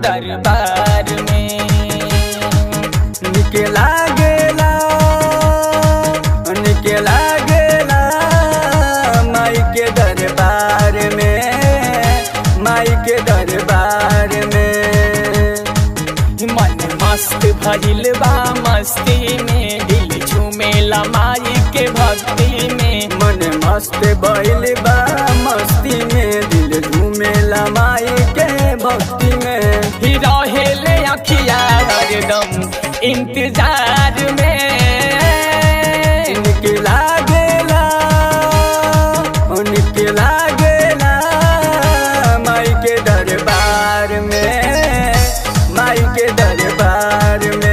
दरबार में निके लागेला निके लागेला माई के दरबार में माई के दरबार में मन मस्त भइल बा मस्ती में दिल झूमेला माई के भक्ति में मन मस्त बैल बा मस्ती में दिल झूमेला माई के भक्ति में ही रहेले अखिया हरदम इंतजार में निके लागेला निके लागेला माई के दरबार में माई के दरबार में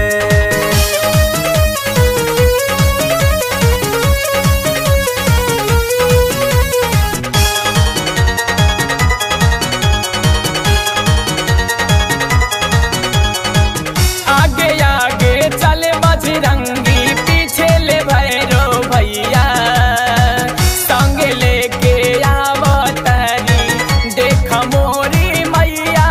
आगे आगे चले बजरंगी पीछे ले भैरो भैया संग लेके आवतारी देख मोरी मैया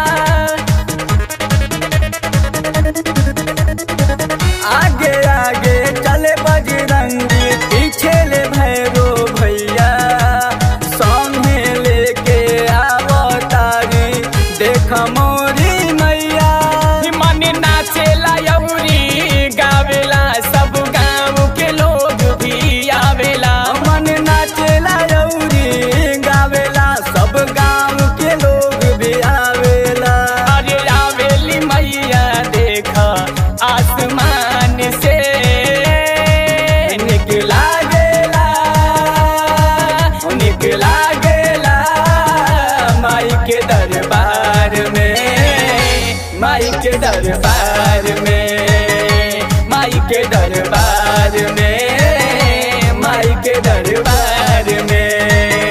आगे आगे चले बजरंगी पीछे ले भैरो भैया सामने लेके आवतारी देख मोरी मैया मन नाचेला यौरी गावेला सब गाँव के लोग भी आवेला मन नाचेला यौरी गावेला सब गांव के लोग भी आवेला अरे आवेली मैया देख आसमान से निक लागेला निक लागेला माई के दरबार में माई के दरबार में माई के दरबार में माई के दरबार में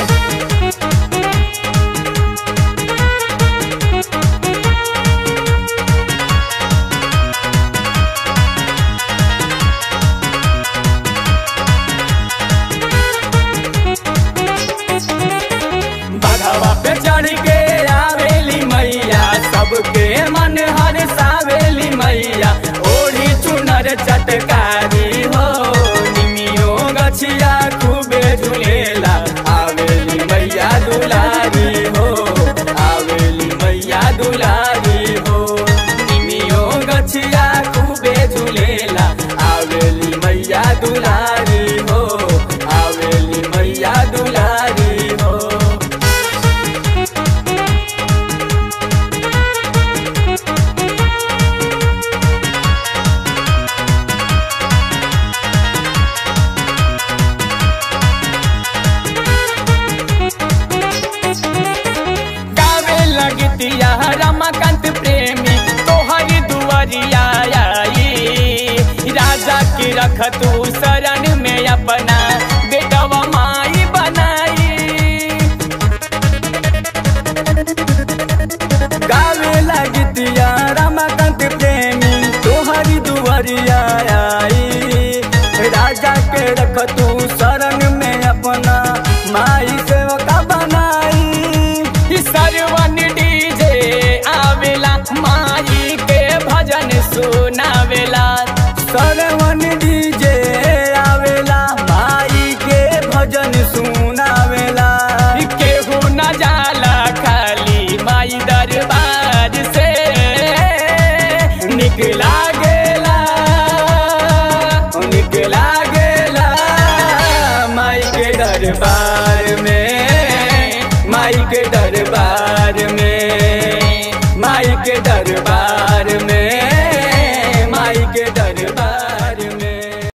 बघवा पे चढ़ के आवेली मैया सबके मन हर सावेली मैया ओढ़ी चुनर चटकारी हो निमियो गछिया खूबे झुलेला आवेली मैया दुलारी हो आवेली मैया दुलारी हो निमियो गछिया खूबे झुलेला आवेली मैया दुलारी हो आवेली मैया दुलारी हो गावे लगतिया रमाकांत प्रेमी तोहर दुआरिया आई राजा की रख तू शरण में अपना बेटवा माई बनाई गावे लगतिया रमाकांत प्रेमी तोहरी दुआरिया आई राजा के रख तू शरण में अपना माई सेवका बनाई सरवन डीजे आवेला माई के भजन सुनावेला सरवन डीजे आवेला माई के भजन सुनावेला केहू न जाला खाली माई दरबार से निक लागेला निक लागेला माई के दरबार